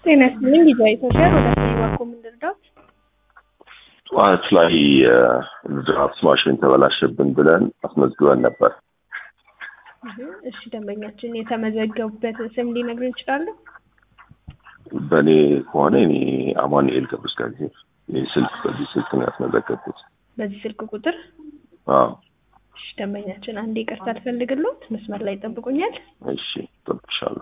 ጤና ይስጥልኝ ጊዜያዊ ኢትዮጵያ ወደ ባኮ ምንድርዳት ጠዋት ላይ ድራፍት ማሽን ተበላሸብን ብለን አስመዝግበን ነበር። እሺ ደንበኛችን የተመዘገቡበትን ስም ሊነግሩን ይችላሉ? በእኔ ከሆነ እኔ አማኑኤል ገብረ እግዚአብሔር ይህ ስልክ በዚህ ስልክ ነው ያስመዘገብኩት። በዚህ ስልክ ቁጥር አዎ እሺ ደንበኛችን አንድ ይቅርታ አልፈልግሎት መስመር ላይ ይጠብቁኛል። እሺ ጠብቅሻለሁ።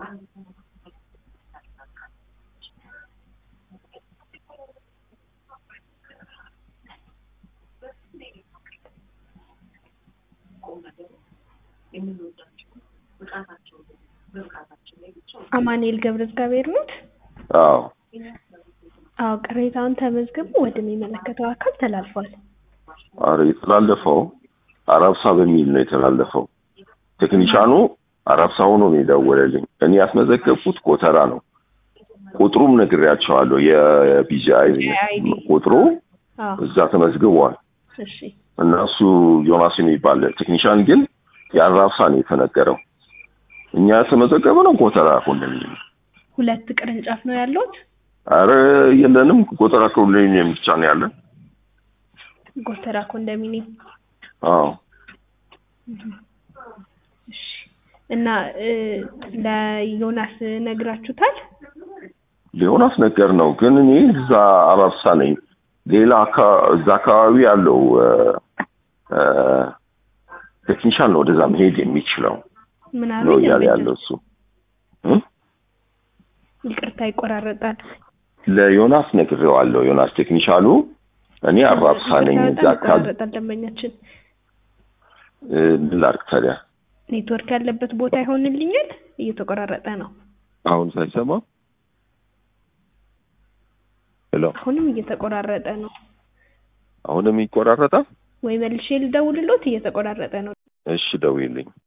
አማኑኤል ገብረ እግዚአብሔር ኖት? አዎ አዎ ቅሬታውን ተመዝግቦ ወደሚመለከተው አካል ተላልፏል። አረ የተላለፈው አራብሳ በሚል ነው የተላለፈው። ቴክኒሻኑ አራብሳ ሆኖ ነው የደወለልኝ። እኔ ያስመዘገብኩት ኮተራ ነው። ቁጥሩም ነግሬያቸዋለሁ። የቢጂአይ አይዲ ቁጥሩ አዎ እዛ ተመዝግቧል። እሺ እና እሱ ዮናስ የሚባል ቴክኒሻን ግን የአራብሳ ነው የተነገረው። እኛ የተመዘገበ ነው ኮተራ ኮንዶሚኒየም። ሁለት ቅርንጫፍ ነው ያሉት? አረ የለንም፣ ኮተራ ኮንዶሚኒየም ብቻ ነው ያለን። ጎተራ ኮንዶሚኒየም አዎ እሺ እና እ ለዮናስ ነግራችሁታል? ሊሆናስ ነገር ነው ግን እኔ እዛ አራብሳ ነኝ። ሌላ አካ- እዛ አካባቢ ያለው እ፣ እ፣ ቴክኒሻን ነው ወደዛ መሄድ የሚችለው ምን ነው አለኝ? እያለ ያለው እሱ እ? ይቅርታ ይቆራረጣል። ለዮናስ ነግሬዋለሁ። ዮናስ ቴክኒሻሉ እኔ አራብሳ ነኝ። እዛ በጣም አካባቢ ይቆራረጣል ደንበኛችን። እ፣ ምን ላድርግ ታዲያ? ኔትወርክ ያለበት ቦታ ይሆንልኛል። እየተቆራረጠ ነው። አሁን ሳይሰማ ሄሎ፣ አሁንም እየተቆራረጠ ነው። አሁንም ይቆራረጣል። ወይ መልሼ ልደውልሎት? እየተቆራረጠ ነው። እሺ ደውይልኝ።